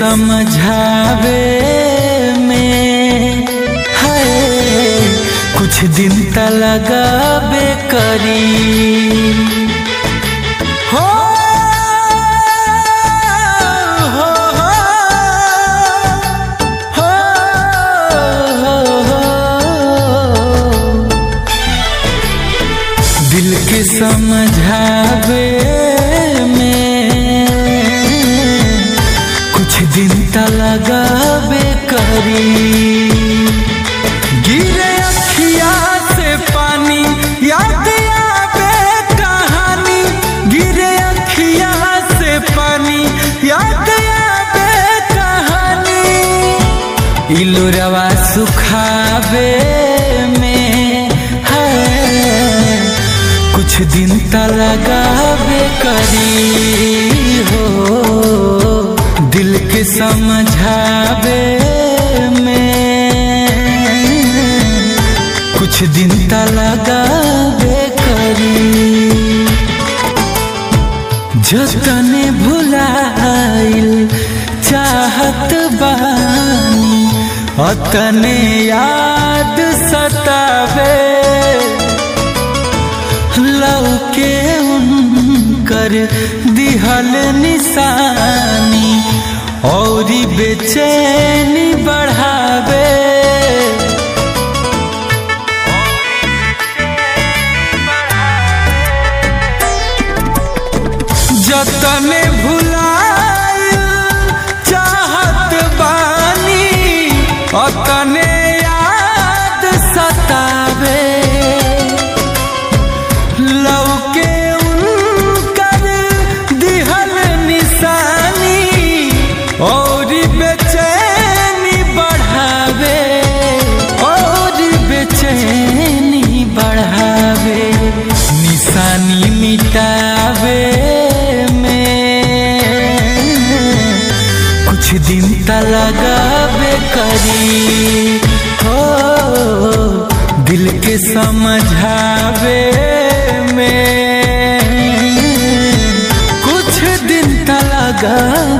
समझावे में है कुछ दिन त लगाबे करी हो हो हो हो दिल के समझावे में कुछ दिन त लगाबे करी गिरे अखिया से पानी याद आवे कहानी गिरे अखिया से पानी याद आवे कहानी इलुरवा सुखावे में है कुछ दिन त लगावे करी हो दिल के समझावे में कुछ दिन त लगावे करी जतने भुलाइल चाहत बानी अतने याद सतावे लौके उनकर दिहल निशानी और बेचैनी बढ़ावे जतने भुलाइल चाहत बानी अतने याद सतावे लौके उनकर दिहल निशानी और बेचैनी बढ़ावे और बेचैनी बढ़ावे निशानी मिटावे में कुछ दिन त लगावे करी हो दिल के समझावे में कुछ दिन त लगावे